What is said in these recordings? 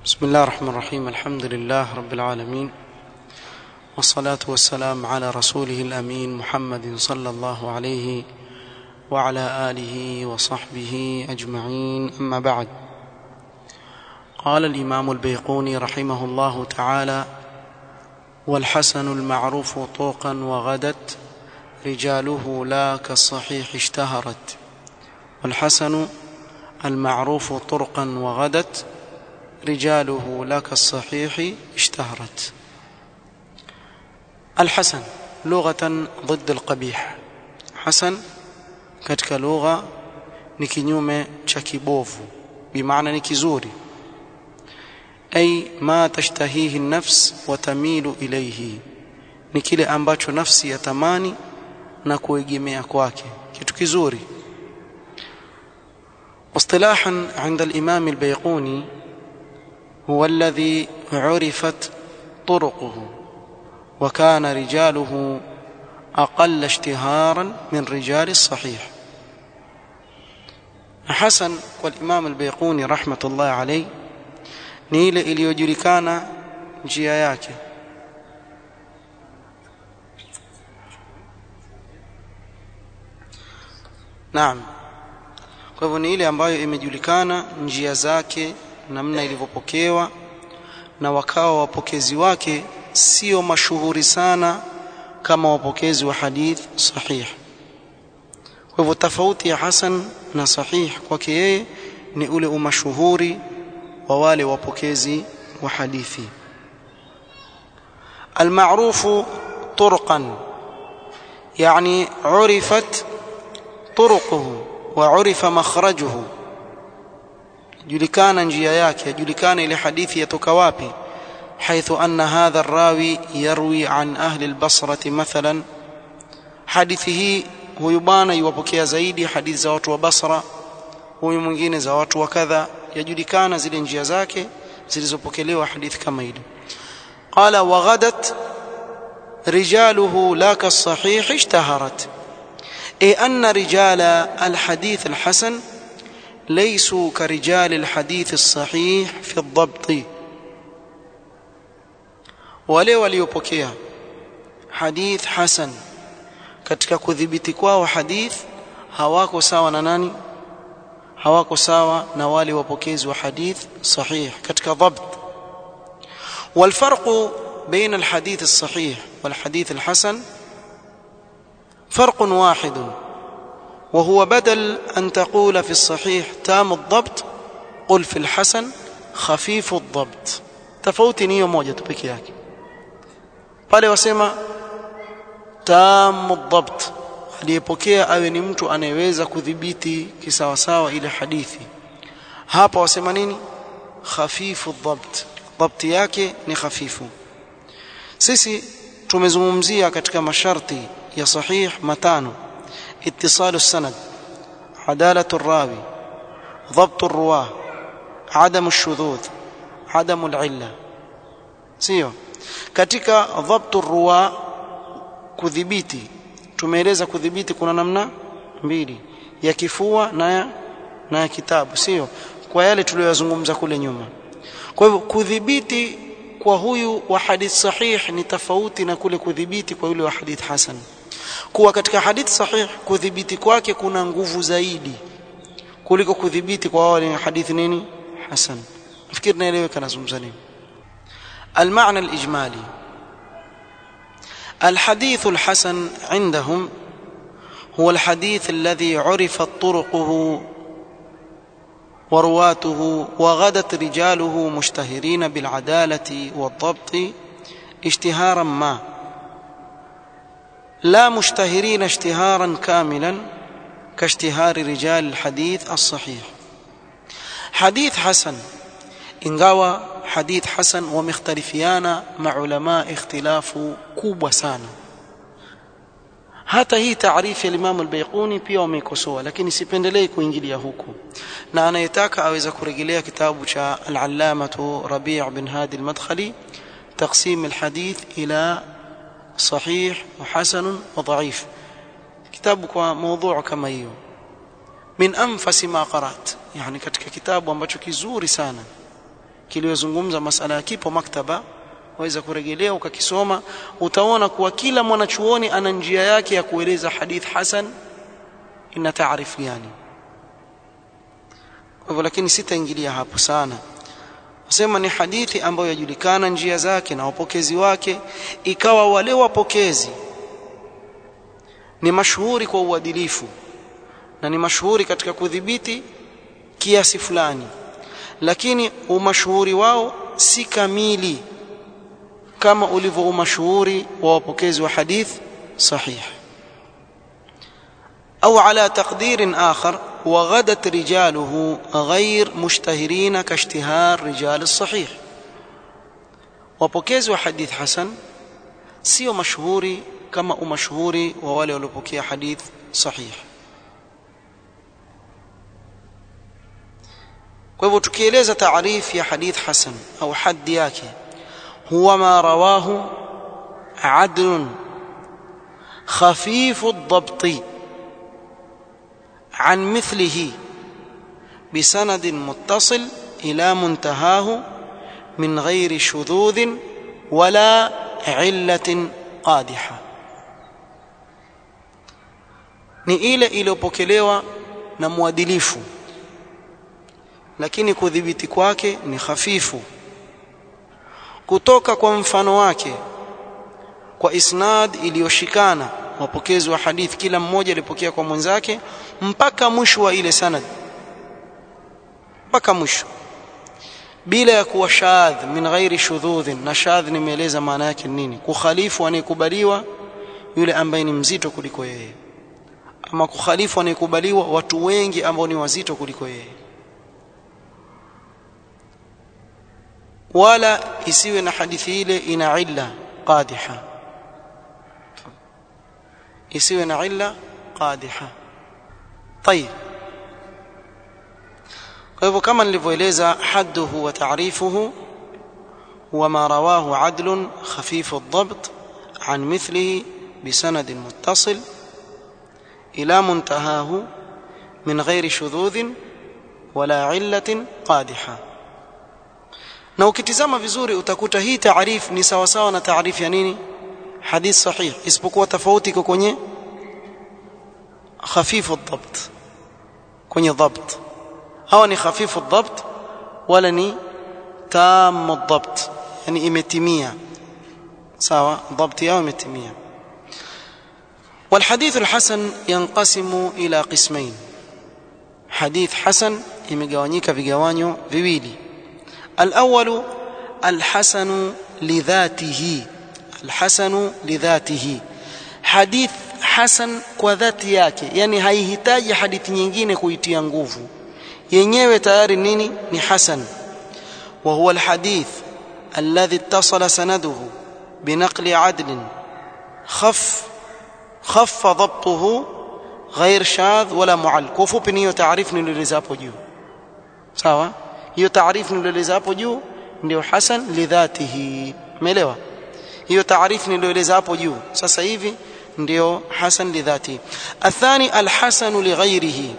بسم الله الرحمن الرحيم الحمد لله رب العالمين والصلاة والسلام على رسوله الأمين محمد صلى الله عليه وعلى آله وصحبه أجمعين أما بعد قال الإمام البيقوني رحمه الله تعالى والحسن المعروف طوقا وغدت رجاله لا كالصحيح اشتهرت والحسن المعروف طرقا وغدت رجاله لا كالصحيح اشتهرت الحسن لغة ضد القبيح حسن katika lugha ni kinyume cha kibovu bimaana ni kizuri ay ma tashtahihi an-nafs wa tamilu ilayhi ni kile ambacho nafsi yatamani na kuegemea kwake kitu kizuri اصطلاحا عند الإمام البيقوني هو الذي عرفت طرقه وكان رجاله أقل اشتهارا من رجال الصحيح حسن والإمام البيقوني رحمة الله عليه ni ile iliyojulikana njia yake Naam kwa hivyo ni ile ambayo imejulikana njia zake namna ilivyopokewa na wakawa wapokezi wake sio mashuhuri sana kama wapokezi wa hadith sahih kwa hivyo tofauti ya hasan na sahih kwake yeye ni ule umashuhuri wa wale wapokezi wa hadithi المعروف طرقا يعني عرفت طرقه وعرف مخرجه julikana njia yake yajulikana ile hadithi yatoka wapi حيث أن هذا الراوي يروي عن أهل البصرة مثلا حديثه huyu bwana yuwapokea zaidi hadithi za watu wa Basra huyu mwingine za watu wa kadha yajulikana zile njia zake zilizopokelewa hadithi kama ile qala wa ghadat rijaluhu la kasahih ishtaharat ay anna rijala alhadith alhasan ليسوا كرجال الحديث الصحيح في الضبط wale waliopokea hadith hasan katika kudhibiti kwao hadith hawako sawa na nani hawako sawa na wale wapokezi wa hadith sahih katika dhabt والفرق بين الحديث الصحيح والحديث الحسن فرق واحد وهو بدل أن تقول في الصحيح تام الضبط قل في الحسن خفيف الضبط tofauti ni hiyo moja tu peke yake pale wasema tamu dhabt aliyepokea awe ni mtu anayeweza kudhibiti kisawasawa ile hadithi hapa wasema nini khafifu dhabt dhabti yake ni hafifu sisi tumezungumzia katika masharti ya sahih matano اتصال السند عدالة الراوي ضبط الرواه عدم الشذوذ عدم العلة sio katika dhabtu ruwa kudhibiti tumeeleza kudhibiti kuna namna mbili ya kifua na ya, na ya kitabu sio kwa yale tuliyozungumza kule nyuma kwa hivyo kudhibiti kwa huyu wa hadith sahih ni tofauti na kule kudhibiti kwa yule wa hadith hasan kuwa katika hadith sahih kudhibiti kwake kuna nguvu zaidi kuliko kudhibiti kwa wale hadithi nini hasan nafikiri naeleweka nazungumza nini المعنى الإجمالي الحديث الحسن عندهم هو الحديث الذي عرفت طرقه ورواته وغدت رجاله مشتهرين بالعدالة والضبط اشتهارا ما لا مشتهرين اشتهارا كاملا كاشتهار رجال الحديث الصحيح حديث حسن ingawa hadith hasan wamekhtalifiana maulama ikhtilafu kubwa sana hata hii taarifu ya Imam al-Baiquni pia wameikosoa lakini sipendelei kuingilia huku na anayetaka aweza kurejelea kitabu cha al-Allamah Rabi' bin Hadi al-Madkhali تقسيم الحديث إلى صحيح وحسن وضعيف كتاب موضوع كما hiyo min anfasi ma qarat yani katika kitabu ambacho kizuri sana kiliyozungumza masala ya kipo maktaba waweza kurejelea ukakisoma utaona kuwa kila mwanachuoni ana njia yake ya kueleza hadith hasan ina taarifu gani kwa hivyo lakini sitaingilia hapo sana nasema ni hadithi ambayo yajulikana njia zake na wapokezi wake ikawa wale wapokezi ni mashuhuri kwa uadilifu na ni mashuhuri katika kudhibiti kiasi fulani lakini umashuhuri wao si kamili kama ulivyo umashuhuri wa wapokezi wa hadith sahih au ala taqdirin akhar وغدت رجاله غير مشتهرين كاشتهار رجال الصحيح wapokezi wa hadith hasan sio mashuhuri kama umashuhuri wa wale waliopokea hadith sahih kwa hivyo tukieleza taarif ya hadith hasan au haddi yake huwa ma rawahu adl خفيف الضبط عن مثله بسند متصل الى منتهاه من غير شذوذ ولا عله قادحه ni ile iliyopokelewa na mwadilifu lakini kudhibiti kwake ni hafifu kutoka kwa mfano wake kwa isnad iliyoshikana wapokezi wa hadith kila mmoja alipokea kwa mwenzake mpaka mwisho wa ile sanad mpaka mwisho bila ya kuwa shadh min ghairi shudhudh na shadh nimeeleza maana yake nini kukhalifu anayekubaliwa yule ambaye ni mzito kuliko yeye ama kukhalifu anayekubaliwa watu wengi ambao ni wazito kuliko yeye wala isiwe na hadithi ile ina illa qadiha isiwe na illa qadiha طيب kwa hivyo kama nilivyoeleza hadduhu wa ta'rifuhu huwa ma rawahu adlun khafif ad-dabt an mithlihi بسند متصل إلى منتهاه من غير شذوذ ولا علة قادحة na ukitizama vizuri utakuta hii taarif ni sawa sawa na taarifu ya nini hadith sahih isipokuwa tofauti iko kwenye khafifu dhabt kwenye dhabt hawa ni khafifu dhabt wala ni tamu dhabt yani imetimia sawa dhabt yao imetimia والحديث الحسن ينقسم إلى قسمين حديث حسن imegawanyika vigawanyo viwili الأول الحسن لذاته الحسن لذاته حديث حسن kwa dhati yake yani haihitaji hadithi nyingine kuitia nguvu yenyewe tayari nini ni hasan وهو الحديث الذي اتصل سنده بنقل عدل خف خف ضبطه غير شاذ ولا معل kwa ufupi ni hiyo taarifu nilieleza hapo juu sawa hiyo taarifu nilieleza hapo juu ndio hasan lidhatihi umeelewa hiyo taarifu nilieleza hapo juu sasa hivi ndio hasan lidhatihi athani alhasan lighairihi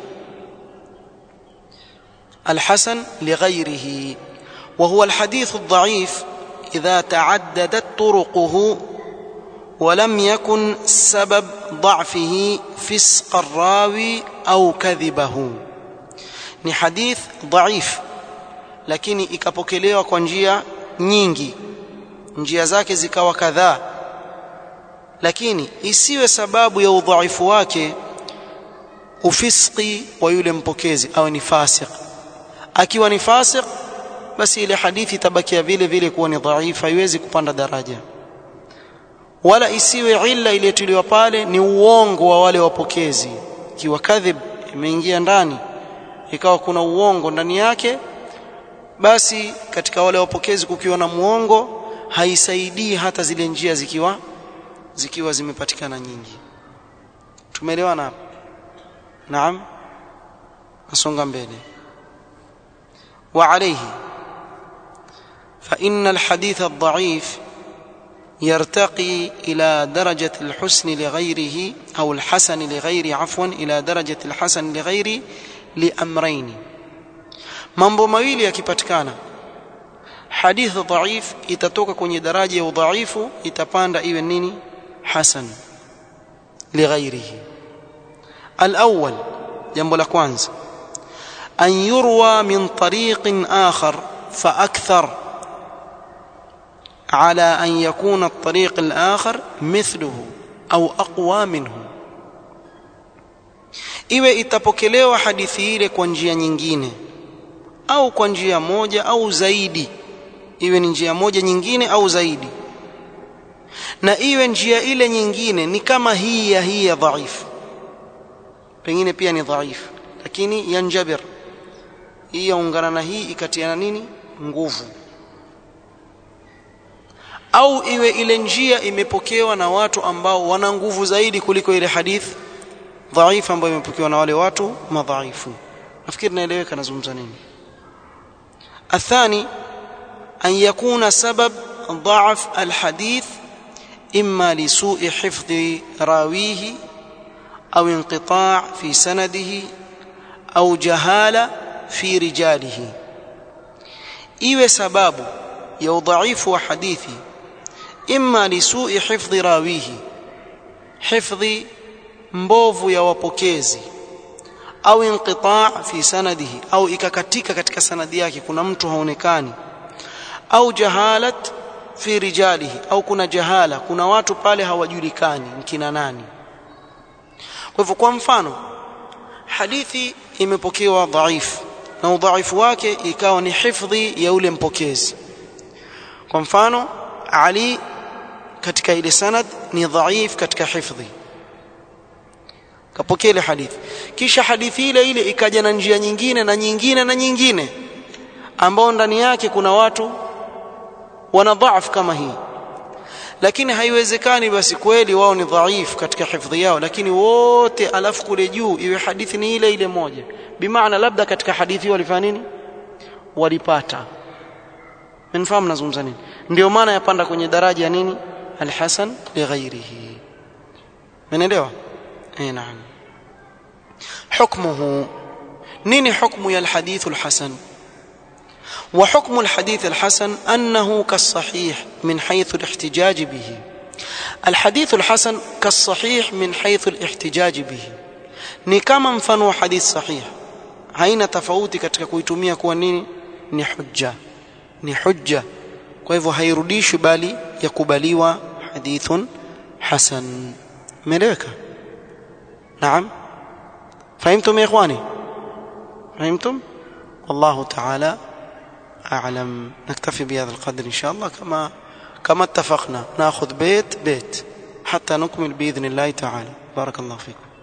الحسن لغيره وهو الحديث الضعيف إذا تعددت طرقه ولم يكن سبب ضعفه فسق الراوي أو كذبه ni hadith dhaif lakini ikapokelewa kwa njia nyingi njia zake zikawa kadhaa lakini isiwe sababu ya udhaifu wake ufiski wa yule mpokezi au ni fasik akiwa ni fasik basi ile hadithi tabakia vile vile kuwa ni dhaifu haiwezi kupanda daraja wala isiwe illa iliyotuliwa pale ni uongo wa wale wapokezi ikiwa kadhib imeingia ndani ikawa kuna uongo ndani yake basi katika wale wapokezi kukiwa na muongo haisaidii hata zile njia zikiwa zikiwa zimepatikana nyingi tumeelewana hapo naam nasonga mbele وعليه فإن الحديث الضعيف يرتقي إلى درجة الحسن لغيره أو الحسن لغيره عفوا إلى درجة الحسن لغيره لأمرين mambo mawili yakipatikana hadithi dhaif itatoka kwenye daraja ya udhaifu itapanda iwe nini hasan lighairihi الأول جنب الأكوانز أن يروى من طريق آخر فأكثر على أن يكون الطريق الآخر مثله أو أقوى منه iwe itapokelewa hadithi ile kwa njia nyingine au kwa njia moja au zaidi iwe ni njia moja nyingine au zaidi na iwe njia ile nyingine ni kama hii ya hii ya dhaifu pengine pia ni dhaifu lakini yanjabir hii yaungana na hii ikatiana nini nguvu au iwe ile njia imepokewa na watu ambao wana nguvu zaidi kuliko ile hadith dhaifu ambayo imepokewa na wale watu madhaifu nafikiri naeleweka nazungumza nini الثاني أن يكون سبب ضعف الحديث إما لسوء حفظ راويه أو انقطاع في سنده أو جهالة في رجاله iwe sababu ya udhaifu wa hadithi imma lisui hifdhi rawihi hifdhi mbovu ya wapokezi au inqitaa fi sanadihi au ikakatika katika sanadi yake kuna mtu haonekani au jahalat fi rijalihi au kuna jahala kuna watu pale hawajulikani ni kina nani kwa hivyo kwa mfano hadithi imepokewa dhaifu na udhaifu wake ikawa ni hifdhi ya ule mpokezi kwa mfano Ali katika ile sanad ni dhaif katika hifdhi kapokea ile hadithi kisha hadithi ile ile ikaja na njia nyingine na nyingine na nyingine ambao ndani yake kuna watu wana dhaif kama hii lakini haiwezekani basi kweli wao ni dhaif katika hifdhi yao lakini wote alafu kule juu iwe hadithi ni ile ile moja bimaana labda katika hadithi walifanya nini walipata mnafahamu nazungumza nini ndio maana yapanda kwenye daraja ya nini alhasan lighairihi umeelewa eh naam حكمه نين حكم يا الحديث الحسن وحكم الحديث الحسن أنه كالصحيح من حيث الاحتجاج به الحديث الحسن كالصحيح من حيث الاحتجاج به ni kama mfano wa hadith sahih haina tofauti katika kuitumia kuwa nini ni hujja ni hujja kwa hivyo hairudishwi bali yakubaliwa hadithun hasan umeeleweka naam فهمتم يا اخواني فهمتم والله تعالى اعلم نكتفي بهذا القدر ان شاء الله كما كما اتفقنا ناخذ بيت بيت حتى نكمل باذن الله تعالى بارك الله فيكم